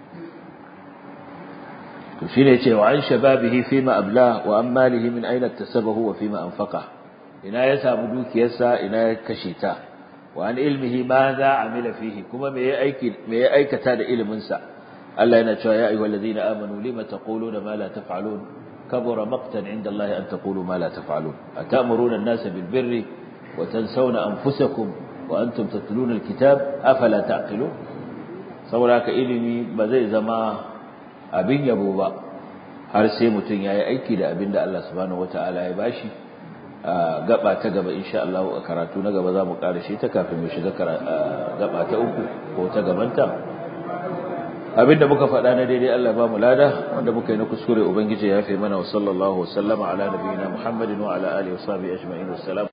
to shine cewa an shababihi fima abla wa an malihi min aina tasabahu wa fima anfaqa ina ya samu dukiyarsa ina ya kashe ta wa an ilmihi ma za amila fihi kuma me ya aiki me ya aikata da ilimin sa Allah yana cewa ya ayyuhal ladina amanu lima taquluna ma la taf'alun kabura maqtan inda Allah an taqulu ma la taf'alun atamuruna an-nasa bil birri wa tansawna anfusakum wa antum tatluna al-kitab afala ta'qilun saboda haka ilimi ba zai zama abin yabo ba har sai mutum ya yi aiki da abin da Allah subhanahu wata'ala ya bashi gaba ta gaba insha Allah a karatu na gaba za mu shi ta kafin mu shiga gaba ta uku ko ta gabanta abin da muka faɗa na daidai Allah ba mu lada wanda muka yi na kuskure ubangiji ya fi mana wa sallallahu wa sallama ala nabiyina Muhammadin wa ala alihi wa sahbihi ajma'in wassalam